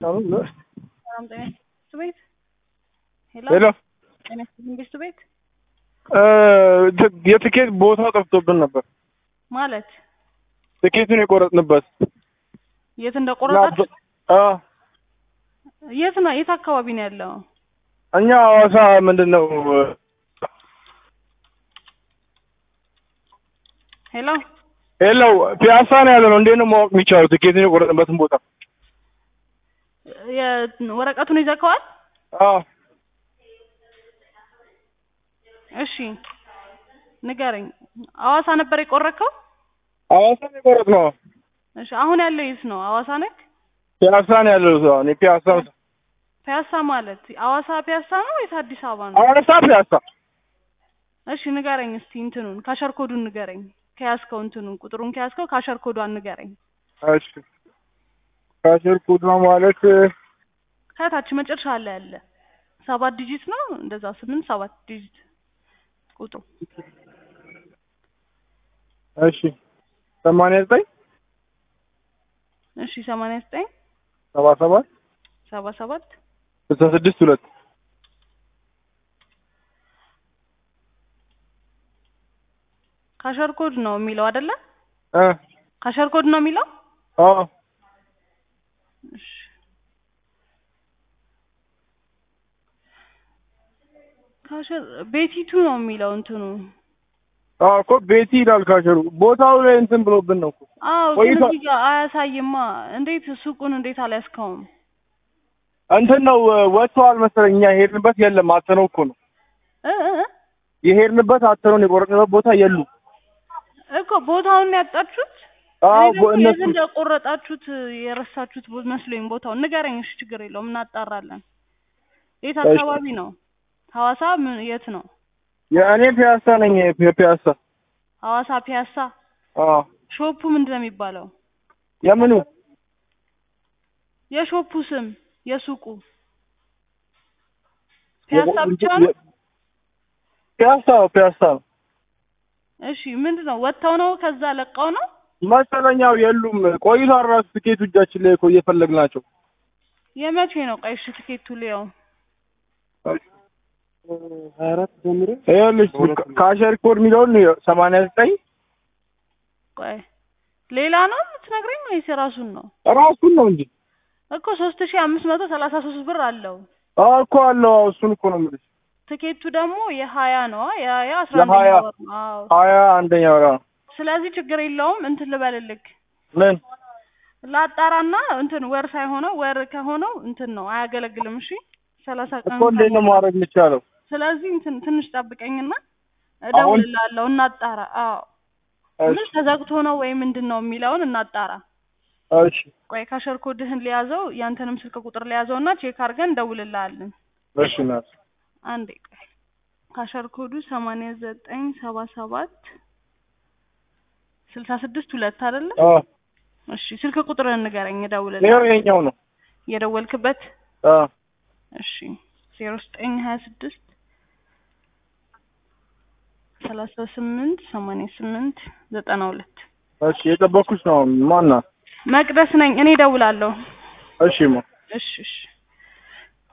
ሰላም ጤና ይስጥ ቤት ሄሎ ሄሎ ጤና ይስጥልኝ ቤት ቤት የትኬት ቦታ ጠፍቶብን ነበር። ማለት ትኬቱን የቆረጥንበት የት እንደቆረጣችሁ አ የት ነው የት አካባቢ ነው ያለው? እኛ ሐዋሳ ምንድን ነው ሄሎ ሄሎ ፒያሳ ነው ያለ ነው። እንዴት ነው ማወቅ የሚቻለው ትኬቱን የቆረጥንበትን ቦታ? የ- ወረቀቱን ይዘከዋል? አዎ እሺ ንገረኝ። ሐዋሳ ነበር የቆረከው? ሐዋሳ ነው የቆረጥነው። እሺ አሁን ያለው የት ነው? ሐዋሳ ነክ? ፒያሳ ነው ያለው ሰው እኔ ፒያሳ ፒያሳ ማለት ሐዋሳ ፒያሳ ነው ወይስ አዲስ አበባ ነው? ሐዋሳ ፒያሳ እሺ ንገረኝ እስቲ እንትኑን ካሸር ኮዱን ንገረኝ። ከያዝከው እንትኑን ቁጥሩን ከያዝከው ካሸር ኮዷን ንገረኝ። እሺ ካሽር ኮድ ነው ማለት ከታች መጨረሻ ላይ ያለ ሰባት ዲጂት ነው እንደዛ ስምንት ሰባት ዲጂት ቁጥሩ እሺ ሰማንያ ዘጠኝ እሺ ሰማንያ ዘጠኝ ሰባ ሰባት ሰባ ሰባት ስልሳ ስድስት ሁለት ካሸር ኮድ ነው የሚለው አይደለ? እ ካሸር ኮድ ነው የሚለው። አዎ እሺ ካሸር ቤቲቱ ነው የሚለው እንትኑ። አዎ እኮ ቤቲ ይላል ካሸሩ ቦታው ላይ እንትን ብሎብን ነው እኮ አዎ ግን ቆይቷል። እዚህ ጋር አያሳይማ። እንዴት ሱቁን እንዴት አልያዝከውም? እንትን ነው ወጥተዋል መሰለኝ እኛ የሄድንበት የለም አተነው እኮ ነው እ እ እ የሄድንበት አተነውን የቆረጥንበት ቦታ የሉ እኮ ቦታውን ያጣችሁት አዎ እኔ ደግሞ ቦ- እነሱ የት እንደቆረጣችሁት የረሳችሁት ቦ- መስሎኝ ቦታውን ንገረኝ። እሺ ችግር የለውም እናጣራለን። የት እሺ። አካባቢ ነው? ሐዋሳ ምን የት ነው? የእኔ ፒያሳ ነኝ ፒ- ፒያሳ ሐዋሳ ፒያሳ። አዎ ሾፑ ምንድን ነው የሚባለው? የምኑ የሾፑ ስም የሱቁ ፒያሳ ብቻ ነው? ፒያሳ ነው ፒያሳ ነው እሺ ምንድን ነው ወጥተው ነው ከዛ ለቀው ነው? መሰለኛው የሉም ቆይቷል ራሱ ትኬቱ እጃችን ላይ እኮ እየፈለግናቸው የመቼ ነው? ቆይ እሺ ትኬቱ ሊያው ሀያ አራት ጀምሮ ይኸውልሽ ካሸር ኮድ የሚለውን ሰማንያ ዘጠኝ ቆይ ሌላ ነው የምትነግረኝ ወይስ የራሱን ነው? ራሱን ነው እንጂ እኮ ሶስት ሺ አምስት መቶ ሰላሳ ሶስት ብር አለው። አዎ እኮ አለው አዎ እሱን እኮ ነው የምልሽ ትኬቱ ደግሞ የሀያ ነው የሀያ አስራ የሀያ አንደኛ ወር ነው። አዎ ሀያ አንደኛ ወራ ነው ስለዚህ ችግር የለውም እንትን ልበልልክ ምን ላጣራና እንትን ወር ሳይሆነው ወር ከሆነው እንትን ነው አያገለግልም። እሺ ሰላሳ ቀን እኮ እንዴት ነው ማድረግ የሚቻለው ስለዚህ እንትን ትንሽ ጠብቀኝና እደውልልሃለሁ እናጣራ። አዎ ምን ተዘግቶ ነው ወይ ምንድን ነው የሚለውን እናጣራ። እሺ ቆይ ካሸር ኮድህን ሊያዘው ያንተንም ስልክ ቁጥር ሊያዘውና ቼክ አድርገን እንደውልልሃለን። እሺ ናት አንዴ ቆይ ካሸር ኮዱ ሰማንያ ዘጠኝ ሰባ ሰባት ስልሳ ስድስት ሁለት አይደለ? አዎ እሺ ስልክ ቁጥርህን ንገረኝ ይኸው እደውልልሃለሁ። ይኸኛው ነው የደወልክበት አዎ እሺ ዜሮ ዘጠኝ ሀያ ስድስት ሰላሳ ስምንት ሰማንያ ስምንት ዘጠና ሁለት እሺ የጠበኩሽ ነው ማን ናት መቅደስ ነኝ እኔ እደውላለሁ። እሺ ማ እሺ እሺ